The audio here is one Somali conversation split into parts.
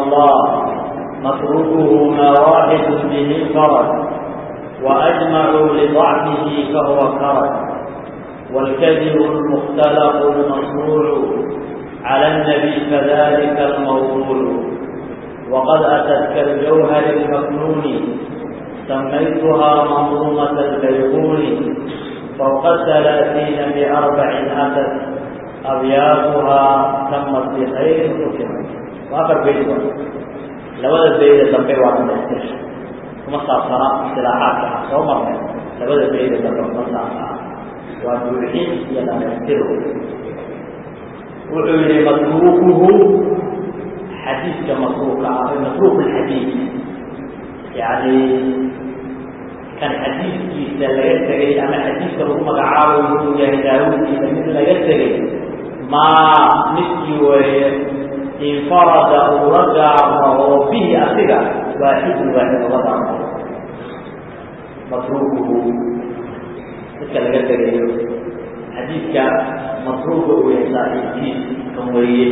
الله متروكه ما واحد به انفرد وأجمعوا لضعفه فهو كرد والكذب المختلق المصنوع على النبي فذلك الموضوع وقد أتت كالجوهر المكنون سميتها منظومة البيقون فوق الثلاثين بأربع أتت أبياتها تمت بخير حكمت وآخر بيت لولا البيت دمبي وعلى الاستشهاد kuma saabsana istilaaxaadka ah soo marnay labada bayda dambe kuma saabsana waa buuxin iyo dhamaystiro wuxuu yihi matruukuhu xadiidka matruuka ah matruuk lxadiid yani kan xadiidkiisa laga tegay ama xadiidka lagu magacaabayo inuu yahay daawudkiisa mid laga tegay maa midkii weeye infarada uu la gaarmo oo bihi asiga waaxidun waaxid uga gaarmo matruukuhu midka laga tegayo xadiidka matruuka uu yahay saaxiibkiis kan weeye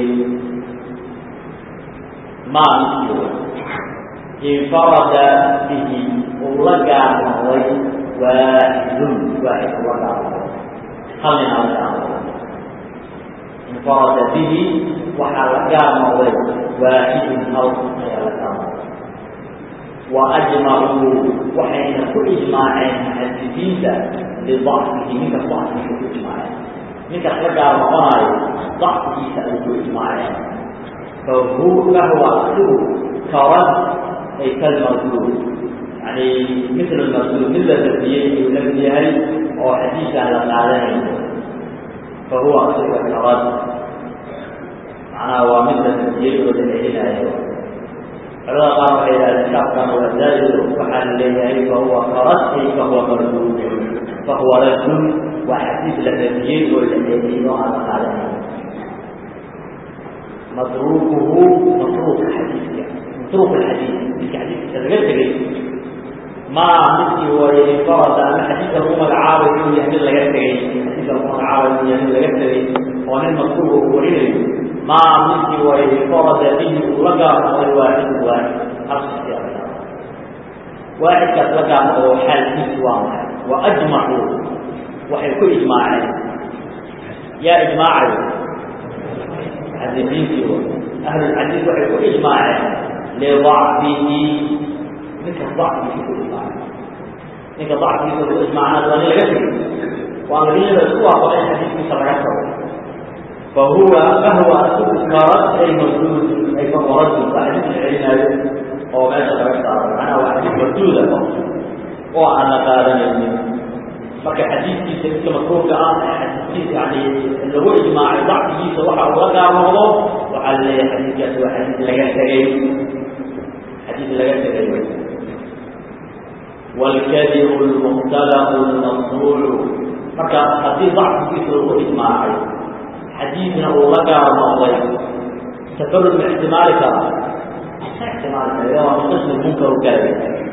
maa midkii wey infarada bihi uu la gaarnoday waaxidun waaxid uga gaarmo hal nin ala gaarmo infarada bihi waxaa la gaar noqday waaxidun hal ayaa la gaar noqday wa ajmacuu waxayna ku ijmaaceen muxadisiinta lidacfihi ninka dacfiisa ku ijmaaceen ninkas la gaar noqonayo dacfigiisa ay ku ijmaaceen fahu fahuwa asigu karad ay kalmarduud yani mitl marduud mid la dafiyey ayuu la mid yahay oo xadiisaan la qaadanayo fahuwa asiga karad macnaha waa mid la dafiyey oo la celinayo culamada qaar waxay yidhahdeen shaafkan waa zaa'ido waxaa la leeyahay fahuwa karad ay fahuwa marduud fahuwa raddun waa xadiis la dafiyey oo la celiyey oo aan la qaadanayo matruukuhu matruuka xadiidka matruuk alxadiid midka xadiidkiisa laga tegay maa midkii waye infarada ama xadiidka lagu magacaabayo inuu yahay mid laga tegay xadiidka lagu magacaabayo inuu yahay mid laga tegay oo nin matruuka uu warinayo maa midkii waye infarada bihi uu la gaar noqday waaxidu waaxid hal shaki a lagaa waaxidkaas la gaar noqdo xaalkiisu waa maxay wa ajmacuu waxay ku ijmaaceen yaa ijmaacayo muxadisiintii w ahlulxadiid waxay ku ijmaaceen lidacfihi ninka dacfigiisa ku ijmaaceen ninka dacfigiisa ku ijmaacnaad waa nin laga tegay waa madinada isku waafaqay xadiidkiisa laga tago fahuwa fahwa asigu karad ay marduud ay fahuradun waa xadiis la celinaayo oo meesha laga saaro macnaha waa xadiis marduuda oo aan la qaadanaynin marka xadiidkiisa midka makruurka ah xadiiskiisa yani lagu ijmaacay dacfigiisa waxa uu la gaar noqdo waxaa la leeyahay xadiidkaasi waa xadiis laga tegay xadiis laga tegay wاlkadibu اlmukhtalaqu اlmasnuucu marka haddii dacfigiisa lagu ijmaacay xadiidna uu la gaar noqday tafarud ma ixtimaali kara ma ixtimaali kara waa mustashmi munkar kale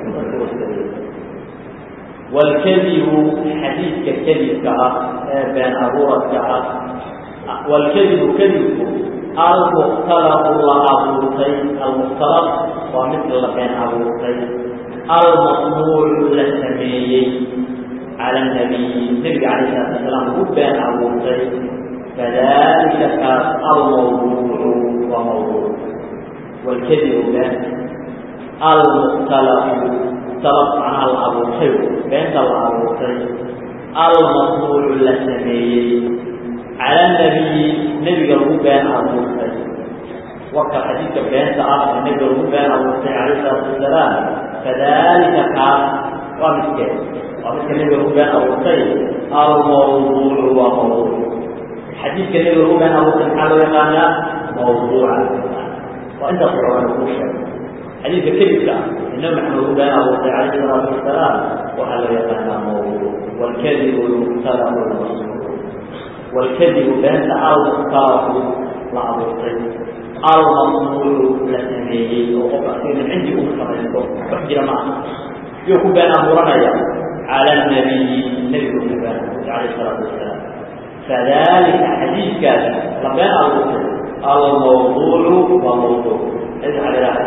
wاlkadibu xadiidka kadibka ah ee been abuuradka ah wاlkadibu kadibku almukhtalaqu la abuurtay almukhtalaq waa mid la been abuurtay almasnuucu la sameeyey cala nabiyi nebiga calayh salatu wasalaam lagu been abuurtay kadalika kaas almawduucu waa mawduuc wاlkadibu been almukhtalaqu macnaha la abuurtay beenta la abuurtay almasnuucu la sameeyey cala nabiyi nebiga lagu been abuurtay warka xadiidka beenta ah ee nebiga lagu been abuurtay calayh salaatu wasalaam kadalika kaas waa midkee waa midka nebiga lagu been abuurtay almawduucu waa mawduuc xadiidka nebiga lagu been abuurtay maxaa loo yaqaanaa mawduuca waa intaas rawana kuu sheegay xadiidka kadibka ah النبي محمد بن أبو عليه الصلاة والسلام وهل يقال موضوع والكذب المختلق المصنوع والكذب بين المختلق لعبطي المصنوع لسميه وقف من عندي أم خمسة وحجر معه يكون بين أبو رمية على النبي النبي محمد عليه الصلاة والسلام فذلك حديث كان لبين أبو الموضوع وموضوع إذا على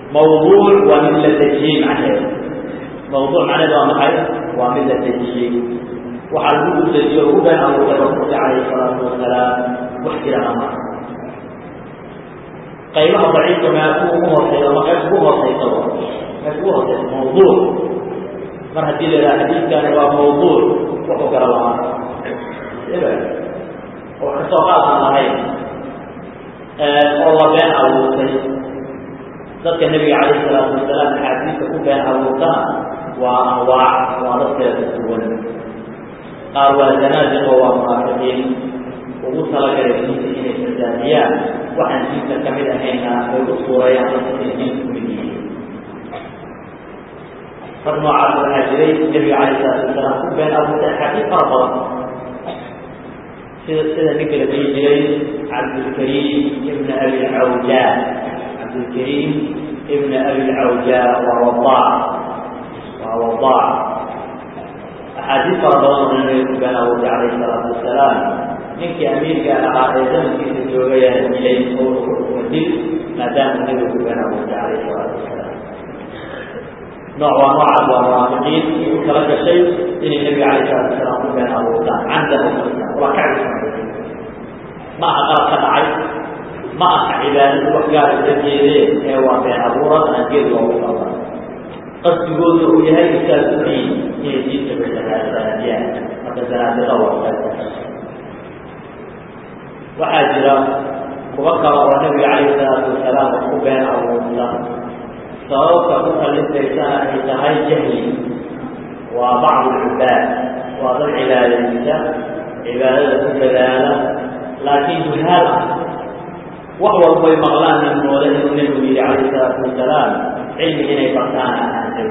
mawduuc waa mid la dejiyey macnaheedu mawduuc macnaheedu waa maxay waa mid la dejiyey waxaa lagu dejiyo ugu been abuurtay rasuulka calayhi salaatu wasalaam wax jirana ma qaybaha daciifka meel kuwa ugu hooseeya ma qayb ugu hooseysa qayb ugu hooseysa mawduuc mar haddii la yidhaha xadiidkani waa mawduuc wuxuu gara lamaa oo kasoo qaad aan lahayn oo la been abuurtay dadka nebiga calayhi salaatu wasalaam axaadiista ku been abuurtana waa anwaac waa dad kala duwan qaar waa zanaadiqo waa munaafiqiin ugu talagalay diinta inay fasaadiyaan waxaan diinta ka mid ahayna ay u suureeyaan dadka inay diinta ku mid yihiin rag noocaas waxaa jiray nebiga calayhi salaatu wasalaam ku been abuurtay axaadiis fara badan sida sida ninka la dhihi jiray cabdulkariim ibna abi lcawjaa cabdulkariim ibna abi lcawjaa waa wadaac waa wadaac axaadiis fara badan oo nabiga ku been abuurtay calayhi salaatu wasalaam ninkii amiirka ahaa ee zamankiisa joogayaa dilay oo uga dil maadaama nabiga ku been abuurtay calayhi salaatu wasalaam nooc waa noocaas waa munaafiqiin u kala gashay inay nebiga calayhi salaatu wasalaam ku been abuurtaan candahu waa kacbi ma aha qalab ka dhacay ma aha cibaadadu wax gaara ula jeedeen ee waa been abuurad aan geed loogu qaban qasdigooda uu yahay isaadudiin inay diinta basanaadiyaan marka zanaadiqa waa waxaa jira kuwa kale oo nabiga calayhi salaatu wasalaam wax ku been abuurta sababta ku kallintaysana ay tahay jahli waa bacdu lcibaad waa dad cibaadaysa cibaadada ku dadaala laakiin juhaal ah wax walbay maqlaan nimooda inuu nebigu yidhi calayhi salaatu wasalaam cilmi inay bartaan aan rabin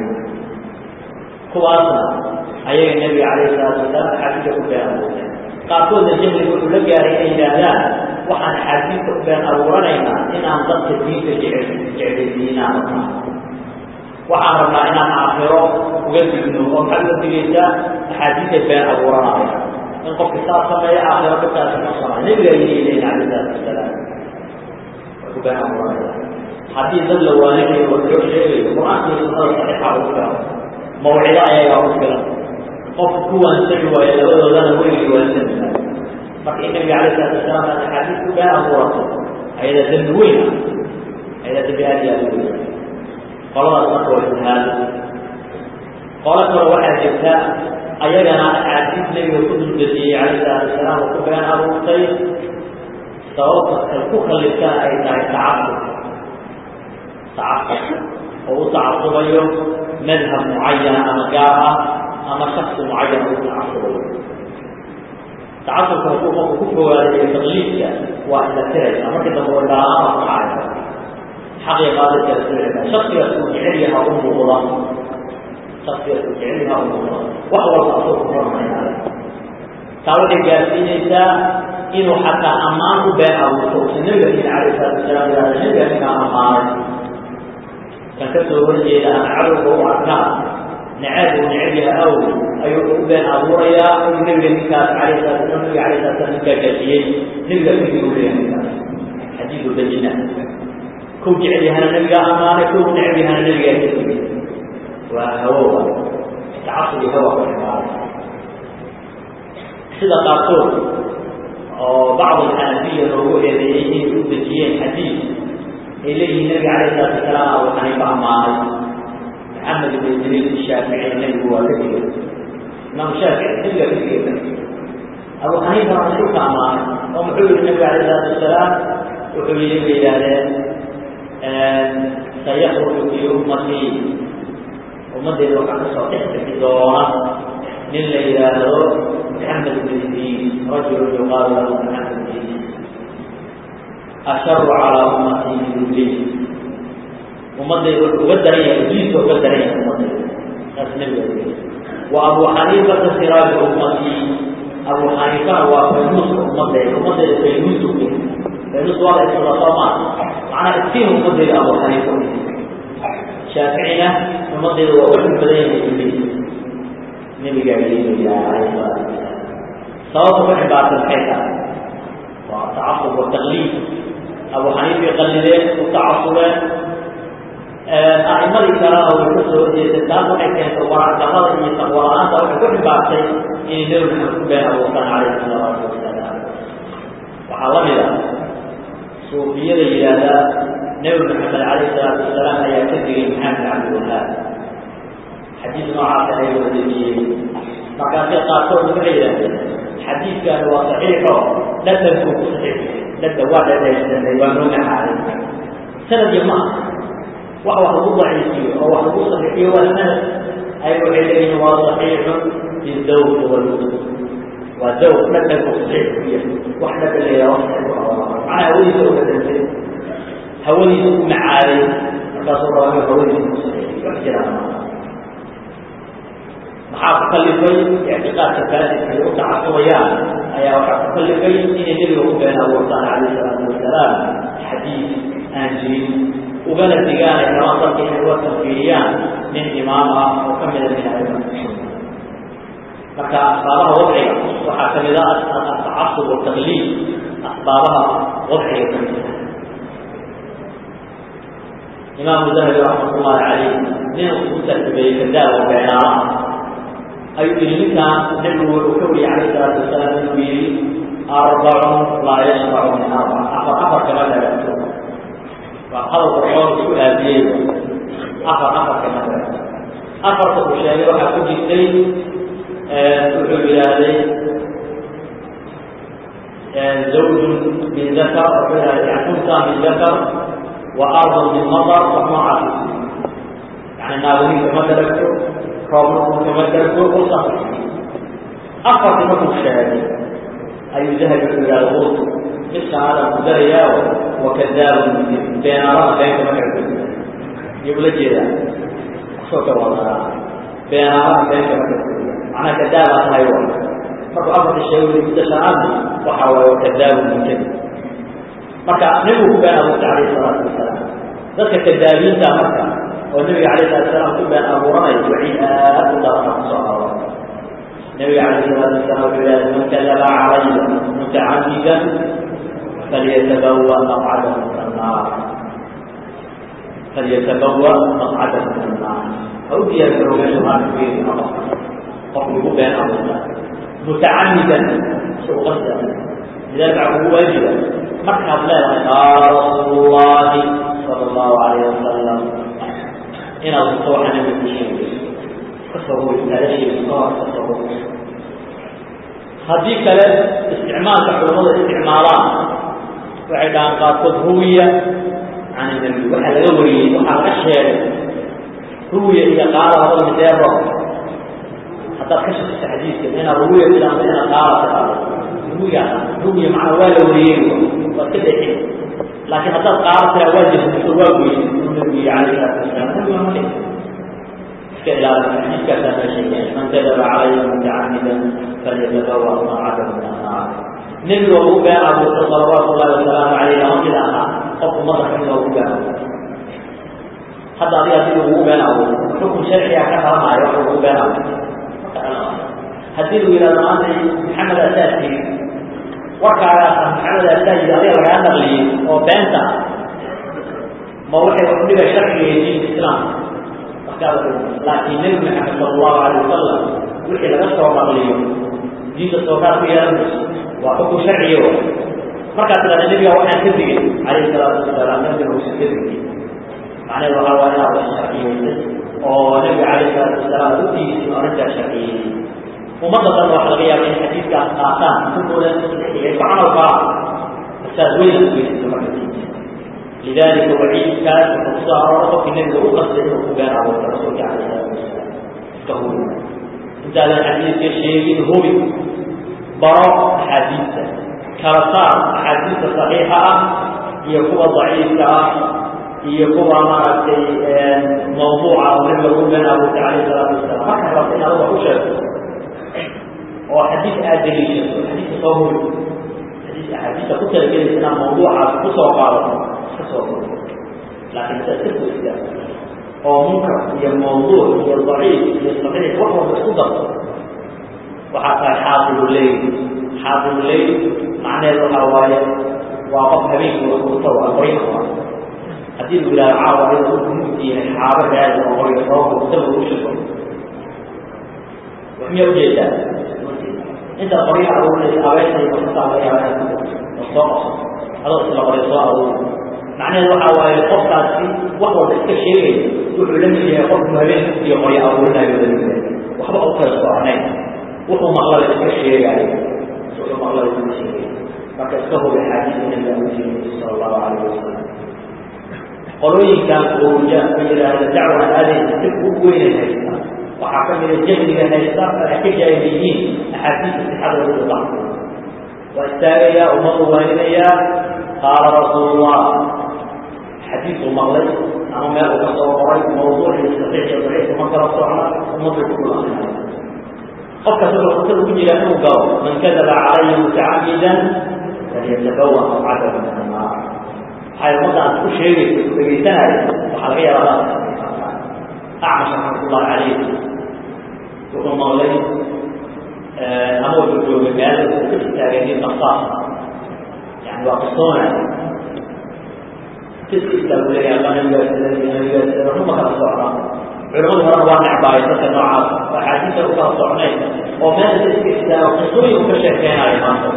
kuwaasna ayaga nebiga calayhi salaatu wasalaam axaadiista ku been abuurteen qaarkoodna jahliga wuxuu la gaaray inay yidhaahdaan waxaan axaadiista u been abuuranaynaa inaan dadka diinta jecel jeclaysiinaan rabnaa waxaan rabnaa inaan aakhiro uga digno oo maxaad uga digaysaa axaadiista been abuuranaya in qofki saas sameeya aakhiro dadkaasi qabsanay nebiga ayay leeyihin calayhi salaatu wasalaam way ku been abuuranaya haddii dad la waaninayo oo loo sheegayo qur-aanka iyo sunnada saxiixa ugu filan mawcido ayagaa ugu filan qofku ku waansami waayo labadoodana weligii waansami maayo marka in nabiga alayh salatu wasalaam aad axaadiis ku been abuurato ayada dembi weyn ah ayada dembi aad iyo aad u weyn qoladaas marka waa jihaado qolo kale waxaa jirta ayagana axaadiis nabiga ku dulgediyey calayh salaatu wasalaam oo ku been abuurtay sababta kal ku kalliftaan ay tahay tacasub tacasub oo u tacasubayo madhab mucayana ama gaar ah ama shaksi mucayan u tacasubayo tacasubka hadduu qofku ku fogaadayo taqliidka waa isla tiraysa markii dambe way dalaama ku dhacaysa xaqiya qaadadka tiraysa shaksigaas uu jecel yaha u muuqda shaksigaas uu jecel yaha u muuqda wax walba asoo ku hormaynaayo taa waxay gaarsiinaysaa inuu xataa ammaan u been abuurto usan nabiga diin calayh salaatu wasalaam yihahda nabiga ninkaa ammaanay kan ka soo horjeeda ama cadowga u arkaa naceeb uu neceb yaha aw ayuu u been abuurayaa uu nabiga ninkaas calayh salatu wasalam nabiga alayh salatu salam ninkaa gaajiyey nabiga kadib uu leeyahay ninkaas xadiidu bayina kow jecel yahana nabigaa ammaanay kow neceb yahana nabigaa kadib waa hawoba tacasub iyo hawa ku ximaaray sida qaarkood oo bacd alxanafiya loogu eedeeyey inay u dejiyeen xadiid ay leeyihiin nabiga calayh salatu wasalaam abu xaniifa ammaanay maxamed ibn idriis shaafici nabigu waa ka digay imaam shaafici nabiga ka digay abu xaniifana rasuulka ammaanay oo muxuu yihi nabiga calayh salatu wasalaam wuxuu yihi bay yidhaahdeen sayakruju fi ummatii ummaddeeda waxaa kasoo dhex bixi doona nin la yidhaahdo محمد بن إدريس رجل يقال له محمد بن إدريس أشر على أمتي من إبليس أمتي وقدرية إبليس وقدرية أمتي أسلم وأبو حنيفة سراج أمتي أبو حنيفة وفيروس أمتي أمتي فيروس فيروس وضع السلطات معنى كثير أمتي أبو حنيفة شافعية أمتي وأحب بدين إبليس nabiga alayhi salaatu sababta ku xibaarsan maxay tahay waa tacasub wa taqliid abu xaniifa qallideen u tacasubeen sunnadii kalena way ka soo horjeestay taas waxay keentay waracdarrada iyo taqwala-aanta waxay ku xibaartay inay nebi maxamed ku been abuurtaan calayhi salawaatu wasalaam waxaa la mid a suufiyada yidhaahdaa nebi maxamed calayhi salaatu wasalaam ayaa ka digay maxamed cabdiwahaab xadiis noocaasa ay wadadiyey markaasay qaarkood waxay yidhahdeen xadiidkaani waa saxiixo dhadhankuu ku saxiixiyay dhadha waa dhadhaysanay waa noo macaaday sanadii ma aha wax wax lagu daciifiyo oo wax lagu saxiixiyo waa sanad ay waxay leeyihiin waa saxiixun bizawj walwud waa zawj dhadhanku saxiix ku yahay wax dhadhan leeyaha wax saxiix ku macnaha hawadiisa u dhadhansay hawadiisa u macaaday markaasuu rabaa inuu hawadiisa ku saxiixiyo wax jiraan maaha maxaa ku kalifay ictiqaadka faasidka ay u tacasubayaan ayaa waxaa ku kalifay inay nebiga ku been abuurtaan calayhi salaatu wasalaam xadiis aan jirin ugana digaanay rabaan dadka inay uga tanfiiriyaan nin imaam ah oo ka mida min aimati sunna marka asbaabaha wadciga waxaa kamid a atacasub wataqliid asbaabaha wadciga kamid ah imaamu dahabi raxmatullahi calayh nin ugu tartibeeyey kadaawa beenaalaha ayuu yihi ninkaan nebigu wuxuu ka wariyey calayh salaatu wasalaam inuu yihi arbacun laa yashfacu min arbac afar afar kama dhagato waa hadal qurxoon isku aadiyey afar afar kama dhagato afarta uu sheegay waxaa ku jirtay wuxuu yidhaahday zawjun min dakar wuxuu yidhahday unsa min dakar wa ardun min matar wax noocaas yani naaguniin kama dhagto roobna kama dhagto usa afarti markuu sheegay ayuu dahabi wuxuu yidhahda qultu midkaan adan ku darayaa wakadaabun beenaarada been kama dhagto iyo ula jeedaa soo ka wadaa beenaarada been kama dhagto macnaha kadaabaa tahay wa markuu afarta sheegay muddo shanaadna waxa waaye wakadaabun mutadi marka nebigu ku been abuurtay calayhi salaatu wasalaam dadka kadaabiinta marka oo nebiga calayhi salatu wasalaam ku been abuuranaya waciid aad u darana kusoo aroora nebiga calayhi salaatu wasalaam wuxuu yidhahda man kadaba calaya mutacamidan falyatabawa maqcadahu min annaar falyatabawa maqcadahu min annaar ha u diyaar garo meesha maanta ku yeeli qofka qofku ugu been abuurta mutacamidan isagoo qasda lidalika waxaa kugu waajiba markaad leedahay qaala rasuulu llahi sala allahu alayh wasalam inaad usto waxa nabiga ku sheegay iska soo hoy kaala sheegi kahor iska soo hoy haddii kale isticmaalka culamada isticmaalaan waxay dhahaan qaarkood ruwiya can nabi waxaa laga wariyey waxaa laga sheegay ruwiya iyo qaala labada mideero haddaad ka shakisa xadiidka inaad ruwiya tidhaahdo inaad qaala tidhaahdo ruwiya ruwiya macnaa waa la wariyey waad ka dexin laakiin haddaad qaala tiraa waa jahmiso waa goysa inuu nabigu yihi calayhi salaatu wasalaam nabiga ma dhihin iska ilaali xadiidkaasaa meesha keenay man kadaba calaya mutacamidan falyatabawa maqcadahu min annaar nebiga ugu been abuurta salawaatu ullahi wasalaamu calayh lama mid aha qofku madax mid ugu been abuurta hadda adiga hadii ugu been abuurta xukun sharciga ka dhalanaayo waxa ugu been abuurta maka dhalanaayo haddii lagu yidhahdo maanta maxamed asaa tiri warkaagaasa maxamed asaa yidhi adiga lagaa naqliyey oo beenta ma waxay udhiga sharciga iyo diinta islaamka laakiin nebi maxamed sala allahu alay wasalam wixii laga soo naqliyo diinta sookaad ku yeelan mayso waa xukun sharciya wa markaad tidhahda nebiga waxaan ka digay calayhi salaatu wasalaam nabigana uusan ka digay macnaheed waxaa waa inaad wax sharciyeysay oo nebiga calayhi salaatu wasalaam ugtigiisi arrintaa sharciyeeyey ummadda dhan waxa laga yaaba in xadiidkaas qaataan kulkooda saxiixiyay ku camal faa fasaad weyn ku geysata marka diinta lidalika waciidkaas wuxuu kusoo aroora qofkii nebiga u qasday inuu ku been abuurta rasuulka calayhi salaatu wasalaam iska hubi intaadan xadiidka sheegin hubi baro axaadiista kala saar axaadiista saxiixa ah iyo kuwa daciifka ah iyo kuwa maaragtay mawduuca oo nabiga lagu been abuurtay calayhi salaatu wasalaam markaa rabta in adiga u sheegto oo xadiis aad daliishato xadiiska soo huri xadiis axaadiista ku talagelaysa inaad mawduucaas kusoo qaadato iska soo huri laakiin sa iska foogida oo munkar iyo mawduuc iyo daciif iyo saxiix wax walba isku darto waxaa tahay xaadiru leyl xaadiru leyl macnaheedu waxaa waaye waa qof habeenkii wax kurta waa qoriinka waa haddii lagu yidhahdo caawa ayada u mugdiyahay xaabo raadi oo qoriga soo daba u shigo wax miyaa ujeedaa intaad qoryaha aruurinaysa abeesay masasaa laga yaaba inaad oo soo qabso adoo isla qoray soo aruuri macnaheedu waxaa waaye qofkaasi wax walba iska sheegaya wuxuu la mid yahay qofku habeen mugdiya qorya aruurinayo la mid yahay waxba u kala soconayn wuxuu maqlada iska sheegaayo wuxuu maqlada iska sheegaya marka iska hubi xaadiisa nabiga u jiray sala allahu calayhi wasalam qolooyinkan uruja ma yidhaahda dacwa aadaysa dib ugu weynay haysta waxaa ka mida jahliga haysta ay ka jaahil yihiin axaadiista sixadooda u dacfo waa istaagayaa ummadu waaninayaa qaala rasuulullah xadiisu maqlay ama meel uu ka soo qoray mawduucii saxiix iyo daciif uma kala socna ummaddu ku akrinaya qofkaas wuxuu khatar ugu jira inuu galo man kadaba calaya mutacamidan falyatabawa maqcadahu min annaar waxay ummaddaas ku sheegaysa ku dhegaysanaya waxaa laga yaabaa acmash raxmatullahi calayh wuxuu maqlay ama wuxuu joogay meel uu ka istaagay nin baktaas yani waa qisoonaya kiska istaagu leeyahay alla nabigaasida nabigaasida ruma kala socda culimadu horena waa necbaay dadka noocaas oo axaadiisa u kala socnay oo meesha iska istaago qisooyin u ka sheekeynayo maanta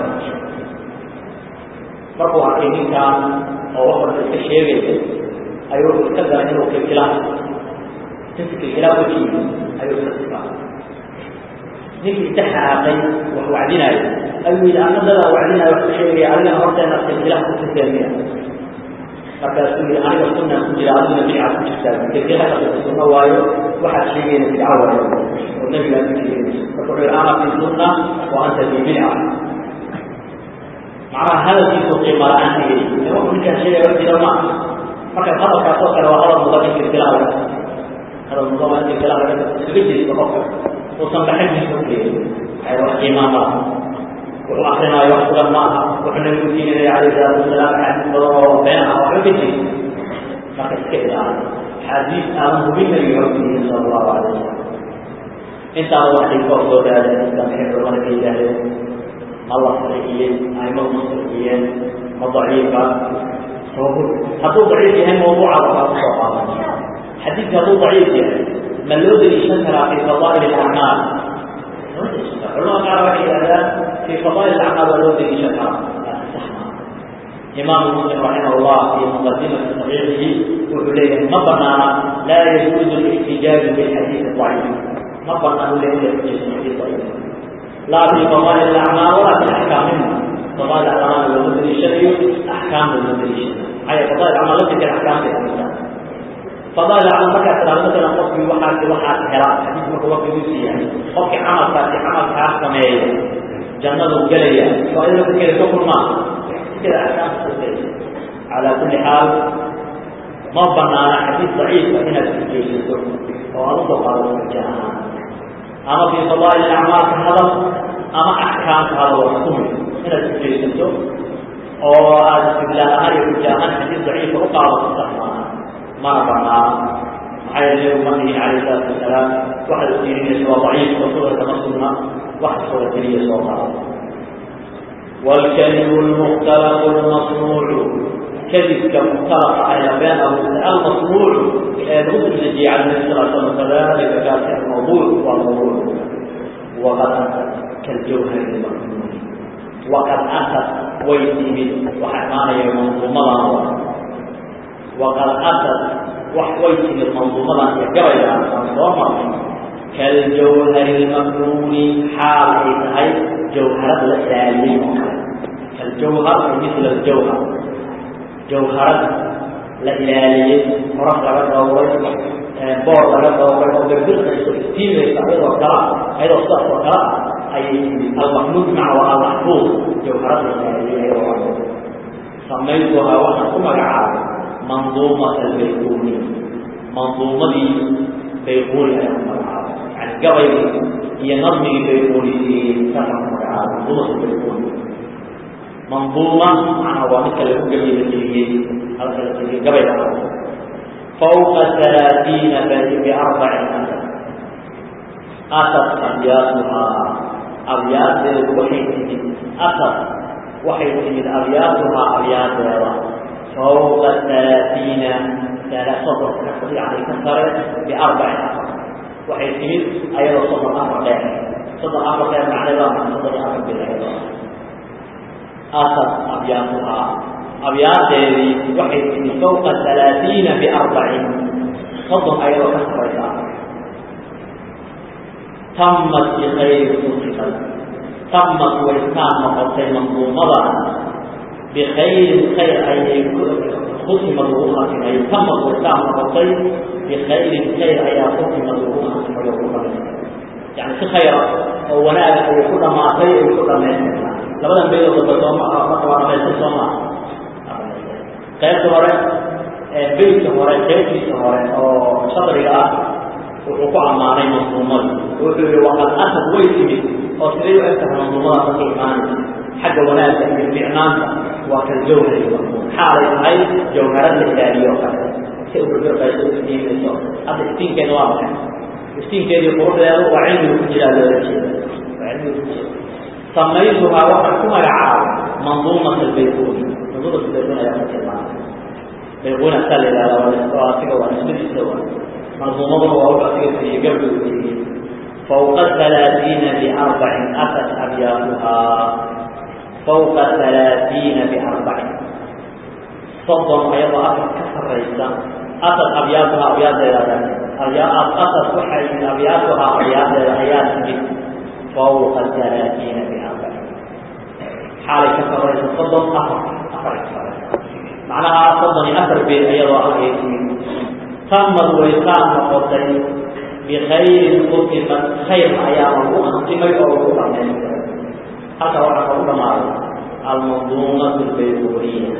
markuu arkay ninkaan oo wax walba iska sheegaya ayuu wuxuu iska galay inuu kilkilaan inta kilkilaan wejigiisa ayuu iska sikaa ninkii inta xanaaqay wax wacdinaayo ayuu yidhi ana dadaa wacdinaayo wax ku sheegaya adigana horteena kilkilaan ku siseemiya markaasuu yidhi aniga sunaan ku jira adiguna bidca ku jirtaa kilkilaha sunno waayo waxaad sheegayna bidca waayo oo nabigaa ku sheegaysa marka wuxuu yidhi ana fi sunna wa anta fi bidca macnaha hadalkiisu qiima la-aan dhigay ee wuxuu ninkaan sheegaya wax jira ma marka hadalkaas oo kale waa hadal mudan in kilkilaha laga hadal mudan waa in kilkilaha laga iskaga jeesto qofka uusan baxajiisa u keenin waxay wax qiimaa ma laha wuxuu akrinaayo wax sugan ma aha wuxuu nabigu diinaya calayhi salaatu wasalaam axaadiis badan oo been ah waxba ka jiri marka iska ilaali xadiis aadan hubin nabiga xogtiisa sala allahu calayh wasalam intaaba waxay koo soo dhaadeen inta maxay culamada ka yidhaahdeen ma la saxiixiyey aimadu ma saxiixiyeen ma daciifa sababul hadduu daciif yahay mawduuca waxaa kusoo qaadan xadiidka hadduu daciif yahay ma loo deliishan karaa fi fadaa'il alacmaal culamada qaar waxay yidhahdaan في فضائل الأعمال والود شكرا إمام مسلم رحمه الله في مقدمة صحيحه وحليه ما بنانا لا يجوز الاحتجاج بالحديث الضعيف ما بنانا لا يجوز الحديث الضعيف لا في فضائل الأعمال ولا في أحكامها فضائل الأعمال والمدن الشرعي أحكام المدن الشرعي هي فضائل الأعمال التي الأحكام في الإنسان فضائل الأعمال مركز ترى مثلا قصدي وحاد وحاد حراء حديث مركز وقت يعني قصدي عمل فاتي عمل كاسم jannadu gelaya faaidada ku kale ka kulmaa sida axkaamta kusay calaa kulli xaal ma banaana xadiis daciifa inaad isgeysato oo aad usoo qaadato xuja ahaan ama fii fadaa'il acmaal ka hadal ama axkaam ka hadal oo xukumi inaad isgeysato oo aad istidlaal ahaan iyo xuja ahaan xadiis daciifa u qaadato sax maaha mana banaana maxaa yeele nebigu ma dhihin calayhi salaatu wasalaam waxaad udiirinaysa waa daciif oo sudarka ma sugna وحصل كلية صوتها والكذب المختلق المصنوع كذب كمختلق على بيانه المصنوع المسلم الذي على النبي صلى الله عليه وسلم كذلك كان الموضوع والموضوع وقد أتت كالجوهر المكنون وقد أتت ويتي وحمانا المنظومة وقد أتت وحويتي المنظومة يقرأ المنظومة كالجوهر المكنون حال أي جوهرة الإسلامية كالجوهر مثل الجوهر جوهرة الإلالية مرح لغا دوري بور لغا دوري أو بردل ستين يستعيد وكلا أيضا صدق وكلا أي المكنون مع المحفوظ جوهرة الإسلامية أيضا سميتها وأنا كما منظومة البيقوني منظومة بيقوني أيضا يعني قبل هي نظمي بيقولي سفر مدعاة منظومة بيقولي منظومة معنى هو مثل الحجة التي هي قبل فوق ثلاثين بل بأربع أسد أسد أبياتها أبيات وحيد أسد وحيد أبياتها أبيات فوق ثلاثين soddonka yani ka sare biarbacin afar waxay timid ayadoo soddon afar dheer soddon afar dheer macneeda soddon iyo afar bil ayadoo asad abyaatuhaa abyaadeedii waxay timid fawqa halaaiina biarbacin soddon ayadoo ka saraysa tamat bikayri usikat tamat waykaan noqotay manduumada bikayrin khayr ayay kutimad lagu khatimay tamat waykaan noqotay bikayrin khayr ayaa kutimad lagu khatimay oo ku dhamaystay yani si khayra oo wanaaga ayay ku dhamaatay ay ku dhamaystirtaa labadan beedoo daba sooma marka waa dhamaystir soo maa qaybta hore beydka hore qaybtiisa hore oo shadriga ah wuxuu ku ammaanay manduumada wuxuu yihi waqad asad way timid oo siday u egtahay manduumada dadka imaanaysa xagga wanaagga iyo ficnaanta waa kal jawhari manduum xaalay tahay jawharad la ilaaliyo kale si urbirqayso u iftiimayso hadda iftiinkeeda waa maxay iftiinkeedii quruxdeedu waa cilmiga ku jiraa loola jeeda waa cilmiga ku jira samaytuhaa waxaan ku magacaabay manduumat albayquni manduumat albayquni ayaa ka tilmaamay bayquni asaa la yihahda waa asiga waa nisbadiisa waa منظومه ووقع في قبل فوق الثلاثين بأربع أتت أبياتها فوق الثلاثين بأربع صدم أيضا أتت كسر رئيسا أتت أبياتها أبيات أبيات أتت وحي أبياتها أبيات آيات فوق الثلاثين بأربع حال كسر رئيسا صدم أفر أفر معناها صدم أفر بين أيضا أبيات tamad waykaan noqotay bikayrin kutimat khayr ayaa lagu khatimay oo lagu dhamaystiray halkaa waxaa kagu dhamaaday almanduumatu albayquniya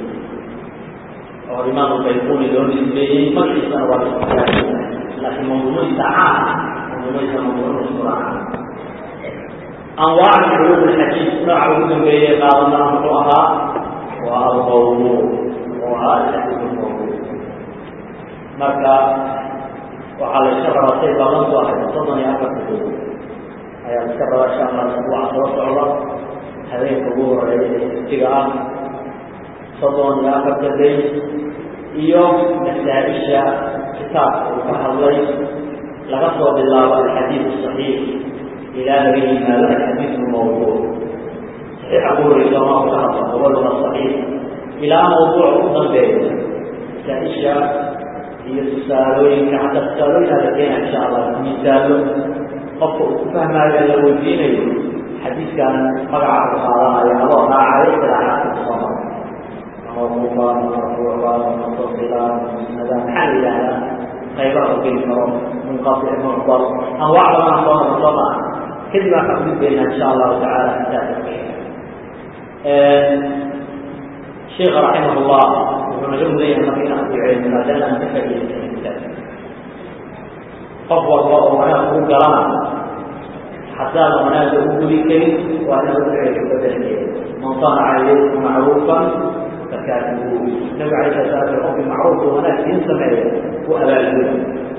oo imaam albayquni loo nisbeeyey magaciisana waa liskuilaahiya laakiin manduumadiisa caam manduumadiisa manduumadiisura caam anwaac culum alxadiid nooca ugu dambeeyey qaadana muxuu ahaa waa almawduuc oo ah alxadiid almawduuc marka waxaa la iska rabaa say ballantu ahayd soddon iyo afarta dood ayaa la iska rabaa insha allah isbuuca soo socda habeenka ugu horeeya ee iftiga ah soddon iyo afarta day iyo masaa-isha kitaabka uu ka hadlay laga soo bilaabo alxadiid saxiix ilaa laga yimaado alxadiid lmawduuc saxiixa ugu horeysa ma ka hadla gobaduna saxiix ilaa mawduuca u dambeeya masaa-isha iyo tusaalooyinka xataa tusaalooyin ala keena insha allah misaalo qofka uu ku fahmaayo la weydiinayo xadiidkan magaca ku qaadanayo adoo raacayo silaaxaadka kusoo mara mawquufa marfuuca mutasila musnada maxaa la yidhahdaa qaybaha u geli karo munqatic mucdal anwaac badan soo mara soo maa kadib aan ka gudbaynaa insha allahu tacaala kitaabka sheekha raximah llah wuxuu naga mudan yahay marka inaan duceyno maadaama aan ka faa'iidaysan kitaabka qof walba oo wanaag kuu galana haddaan wanaagga u gudi karin waa inaad u duceyso bedelkeeda man sanaca ilaykum macruufan fakaatibuuh nabiga alay sala slam qofkii macruufka wanaag siin sameeya u abaalguda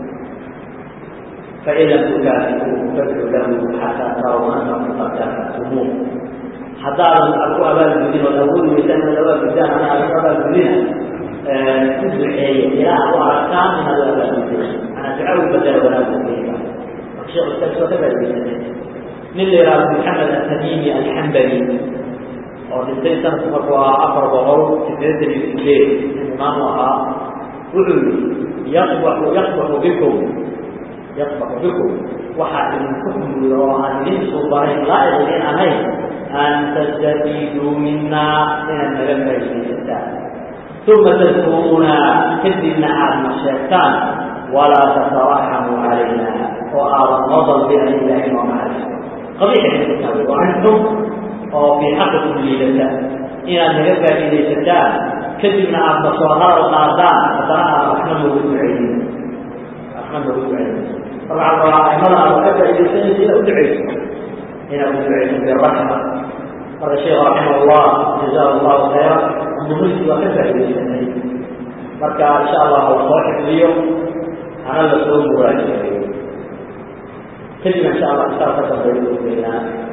fain lam tukaatibuuhu fadcu lahu xataa taraw anakum qad kaafa'tumuuh haddaadan ad ku abaalgudin ood awoodi weysaan inaad abaalgudaan ana aad ku abaalgudina ku duceeye ilaa aad u aragtaan inaad u abaalgudin manaa duca u badala wanaagu keliga marka shekh islaam soo ka faa'idaysatay nin la yihahdo maxamed atamimi alxambali oo dhintay sanadku markuu ahaa afar boqol sideetan iyo sideed imaamu ahaa wuxuu yihi yaqbaxu yaqbaxu bikum yaqbaxu bikum waxaa idinku xumuuda oo aan idin suubanayn laa'iq idin ahayn an tastafiiduu minaa inaad naga faa'iidaysataan uma tadkuruuna kadibna aadna sheegtaan walaa tataraxamuu calayna oo aadan noo dalbina ilahay noo naxariisto qabiixay ku tahay waa antum oo fii xaqikum liidata inaad naga faa'iidaysataan kadibna aadna soo hadal qaadaan haddana aad waxna noogu ducaynin waxna noogu ducaynin marka waxaa rabaa aimada aad ka faa'iidaysanaysa inaad u ducayso inaad u ducayso biraxma marka sheekh raximah llah jazaa allahu khayra muhimki waa ka faa'iidaysanay marka insha allah la soo xifdiyo hana la soo muraajiceeyo kadib insha allah kitaab ka dambeeya ugeynaa